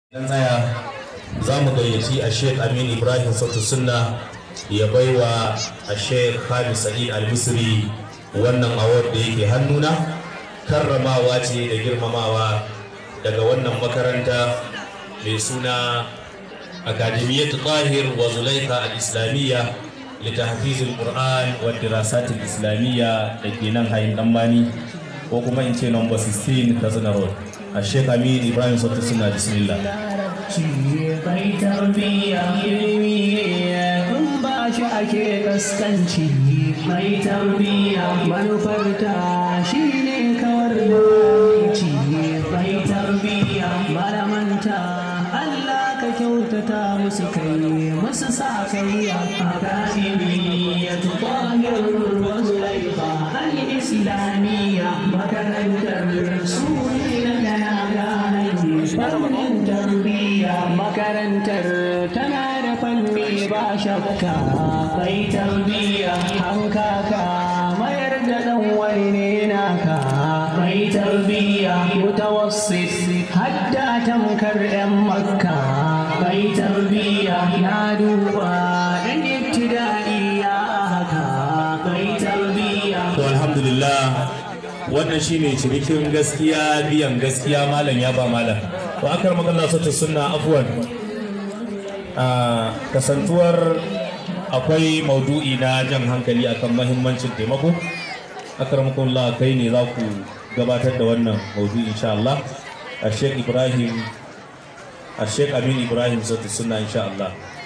Dan haya za mu gayyaci a Sheikh Amin Ibrahim Sautu Sunna ya baiwa a Sheikh Hamis Sa'id Al-Misri wannan award da yake hannuna karramawa ce da girmamawa daga wannan makaranta mai suna Akademiyyat Tahir wa Zulaika Al-Islamiyya litahfiz al-Qur'an wa dirasat al-Islamiyya da ke nan hayin Dambani ko kuma in ce number 16 Katsina Road. a Sheikh Amin Ibrahim Sautu Sunna bismillah. kai tarbiya ilimi in ba shi ake kaskanci mai tarbiya manufarta shi ne kawar da ci mai tarbiya malamanta Allah ka kyautata musu kai musu sa kai a akademi ya tuhahir wasu laifa al-islamiyya makarantar su ne na gana fannin tarbiyya makarantar tana da fanni ba shakka kai tarbiyya hankaka mayar da dan wani ne naka kai tarbiyya mutawassit hadda tamkar yan makka kai tarbiyya na duba dan ibtida'i ya haka kai tarbiyya To alhamdulillah wannan shine cinikin gaskiya biyan gaskiya malam ya ba malam. To akar magana sautu sunna afwan. Ah, kasantuwar akwai maudu'i na jan hankali akan mahimmancin taimako. Akar makullah kai ne za ku gabatar da wannan maudu'i insha Allah. A Sheikh Ibrahim a Sheikh Amin Ibrahim sautu sunna insha Allah.